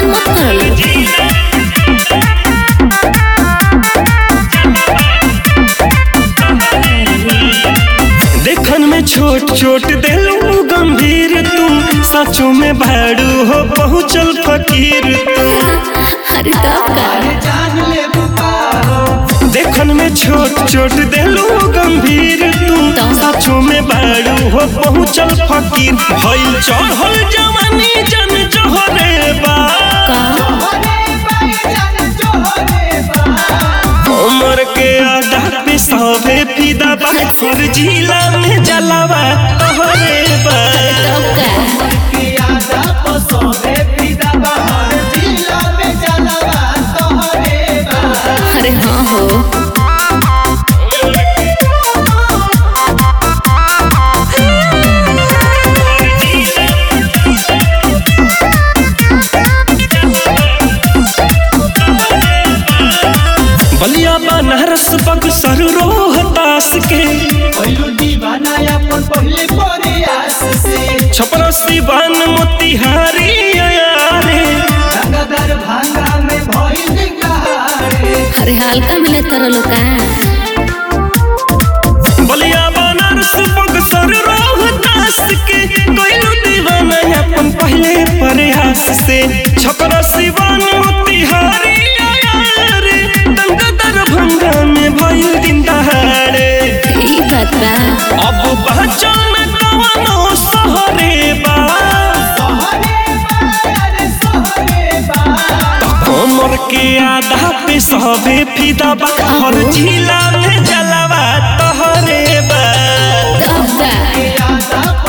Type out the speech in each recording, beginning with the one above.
ऐसे मत कर देखन में छोट छोट दिलू गंभीर तू सचो में भाड़ू हो पहुँचल फकीर तू अरे तब का देखन में छोट छोट दिलू गंभीर तू सचो में भाड़ू हो पहुँचल फकीर भइल चढ़ल जवानी जन जहरे बा का उमर के आधा पे सभे फिदा बा हर जिला में जलावा तोहरे बा तब का अरे हाँ हो बलिया बनारस बक्सर रोहतास के छपरा सिवान मोतिहारी अयारे अरे हल्का मिले तरह लोग का बलिया बनारस बक्सर रोहतास के कोइलू दीवाना अपन पहले प्रयास से छपरा सिवान मोतिहारी अयारे दंगा दरभंगा में भइल दिन दहाड़े ई बात बा अब पहचान कवनो सहरे बा कमर के आधा पे सबे फिदा बा हर जिला में जलावा तोहरे बा तब का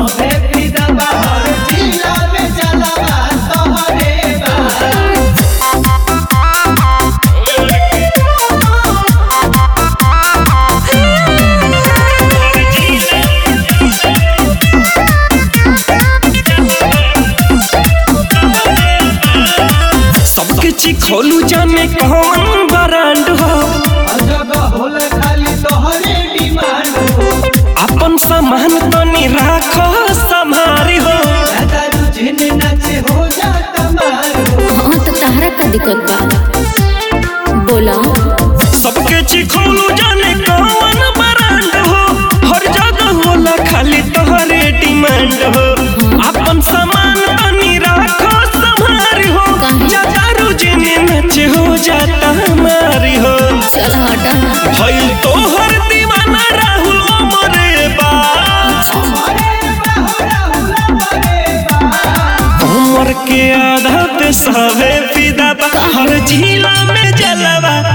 सबके चिखोलू जाने कौन ब्रांड हो अपन सामान तनी राखो संभारी हो हाँ तो तहरा का दिक्कत बा बोला सबके चिखोलू जाने कौन ब्रांड हो हर जगह होला खाली तोहरे डिमांड हो अपन सामान तनी राखो संभारी हो काहे? जदारू जिने नचे हो जाता हमारी हो चल हटा भइल तोहर दीवाना राहुल अमरे बा उमर के आधा पे सवे फिदा बा हर जिला में जलवा